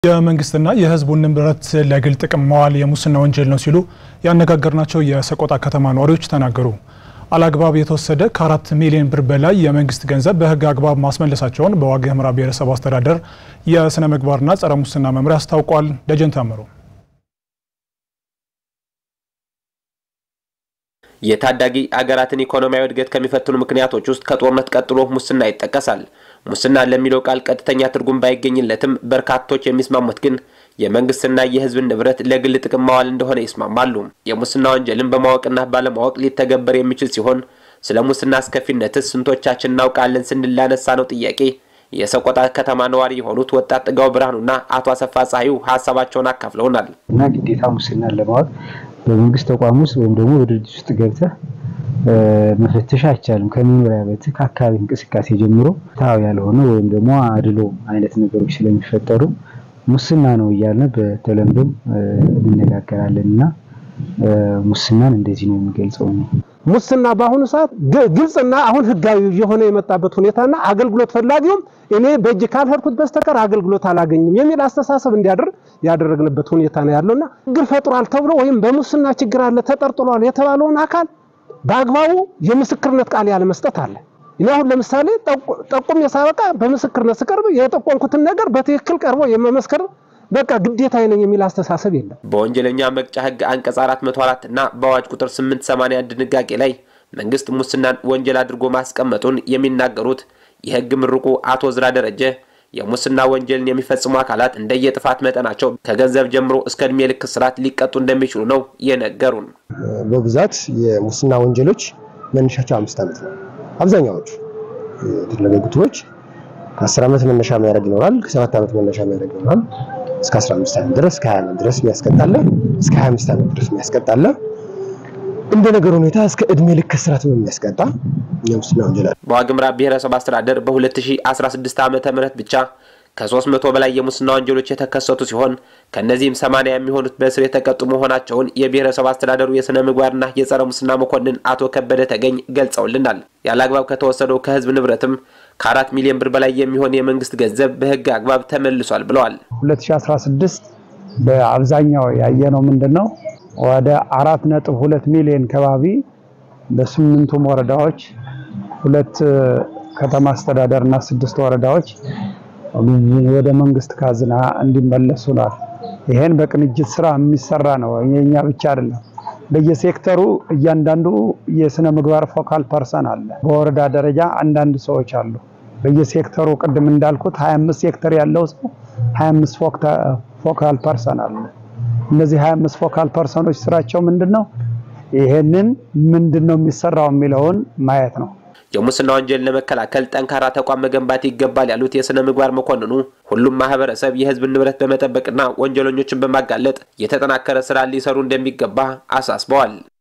የመንግስትና የሕዝቡን ንብረት ለግል ጥቅም መዋል የሙስና ወንጀል ነው ሲሉ ያነጋገርናቸው የሰቆጣ ከተማ ነዋሪዎች ተናገሩ። አላግባብ የተወሰደ ከአራት ሚሊዮን ብር በላይ የመንግስት ገንዘብ በህግ አግባብ ማስመለሳቸውን በዋግ ኽምራ ብሔረሰብ አስተዳደር የስነ ምግባርና ጸረ ሙስና መምሪያ አስታውቋል። ደጀን ታምሩ የታዳጊ አገራትን ኢኮኖሚያዊ እድገት ከሚፈትኑ ምክንያቶች ውስጥ ከጦርነት ቀጥሎ ሙስና ይጠቀሳል። ሙስና ለሚለው ቃል ቀጥተኛ ትርጉም ባይገኝለትም በርካቶች የሚስማሙት ግን የመንግስትና የህዝብን ንብረት ለግል ጥቅም ማዋል እንደሆነ ይስማማሉ። የሙስና ወንጀልን በማወቅና ባለማወቅ ሊተገበር የሚችል ሲሆን ስለ ሙስና አስከፊነትስ ስንቶቻችን እናውቃለን ስንል ላነሳ ነው ጥያቄ የሰቆጣ ከተማ ነዋሪ የሆኑት ወጣት ጥጋው ብርሃኑና አቶ አሰፋ ፀሐዩ ሀሳባቸውን አካፍለውናል። እና ግዴታ ሙስናን ለማወቅ በመንግስት ተቋም ውስጥ ወይም ደግሞ በድርጅት ውስጥ ገብተህ መፈተሽ አይቻልም። ከመኖሪያ ቤትህ ከአካባቢ እንቅስቃሴ ጀምሮ ፍትሃዊ ያልሆነ ወይም ደግሞ አድሎ አይነት ነገሮች ስለሚፈጠሩ ሙስና ነው እያልን በተለምዶም እንነጋገራለን እና ሙስናን እንደዚህ ነው የሚገልጸው። ሙስና በአሁኑ ሰዓት ግልጽና አሁን ህጋዊ የሆነ የመጣበት ሁኔታና አገልግሎት ፈላጊውም እኔ በእጅ ካልሄድኩት በስተቀር አገልግሎት አላገኝም የሚል አስተሳሰብ እንዲያደርግ ያደረግንበት ሁኔታ ነው ያለውና ችግር ፈጥሯል ተብሎ ወይም በሙስና ችግር አለ ተጠርጥሯል የተባለውን አካል በአግባቡ የምስክርነት ቃል ያለ መስጠት አለ። እኔ አሁን ለምሳሌ ጠቁም የሳበቃ በምስክርነት ስቀርብ የጠቆምኩትን ነገር በትክክል ቀርቦ የመመስከር በቃ ግዴታ ነኝ የሚል አስተሳሰብ የለም። በወንጀለኛ መቅጫ ህግ አንቀጽ 404 እና በአዋጅ ቁጥር 881 ድንጋጌ ላይ መንግስት ሙስናን ወንጀል አድርጎ ማስቀመጡን የሚናገሩት የህግ ምሩቁ አቶ ዝራ ደረጀ የሙስና ወንጀልን የሚፈጽሙ አካላት እንደየጥፋት መጠናቸው ከገንዘብ ጀምሮ እስከ እድሜ ልክ እስራት ሊቀጡ እንደሚችሉ ነው የነገሩን። በብዛት የሙስና ወንጀሎች መነሻቸው አምስት ዓመት ነው። አብዛኛዎቹ የተደረጉ ግቶች ከ10 ዓመት መነሻ የሚያደርግ ይኖራል። ከ7 ዓመት መነሻ የሚያደርግ ይኖራል። እስከ 15 ዓመት ድረስ ከ20 ዓመት ድረስ የሚያስቀጣለ እስከ 25 ዓመት ድረስ የሚያስቀጣለ እንደ ነገር ሁኔታ እስከ እድሜ ልክ እስራት የሚያስቀጣ የሙስና ወንጀል አለ። በዋግ ኽምራ ብሔረሰብ አስተዳደር በ2016 ዓመተ ምህረት ብቻ ከ300 በላይ የሙስና ወንጀሎች የተከሰቱ ሲሆን ከእነዚህም 80 የሚሆኑት በእስር የተቀጡ መሆናቸውን የብሔረሰብ አስተዳደሩ የሥነ ምግባርና የጸረ ሙስና መኮንን አቶ ከበደ ተገኝ ገልጸውልናል። ያለአግባብ ከተወሰደው ከህዝብ ንብረትም ከአራት ሚሊዮን ብር በላይ የሚሆን የመንግስት ገንዘብ በህግ አግባብ ተመልሷል ብለዋል። 2016 በአብዛኛው ያየነው ምንድን ነው? ወደ አራት ነጥብ ሁለት ሚሊዮን ከባቢ በስምንቱም ወረዳዎች ሁለት ከተማ አስተዳደር እና ስድስት ወረዳዎች ወደ መንግስት ካዝና እንዲመለሱ ነው። ይሄን በቅንጅት ስራ የሚሰራ ነው። የኛ ብቻ አይደለም። በየሴክተሩ እያንዳንዱ የስነ ምግባር ፎካል ፐርሰን አለ። በወረዳ ደረጃ አንዳንድ ሰዎች አሉ። በየሴክተሩ ቅድም እንዳልኩት 25 ሴክተር ያለው ሰው 25 ፎካል ፐርሰን አለ። እነዚህ 25 ፎካል ፐርሰኖች ስራቸው ምንድነው? ይሄንን ምንድነው የሚሰራው የሚለውን ማየት ነው። የሙስና ወንጀል ለመከላከል ጠንካራ ተቋም መገንባት ይገባል ያሉት የሥነ ምግባር መኮንኑ ሁሉም ማህበረሰብ የህዝብን ንብረት በመጠበቅና ወንጀለኞችን በማጋለጥ የተጠናከረ ስራ ሊሰሩ እንደሚገባ አሳስበዋል።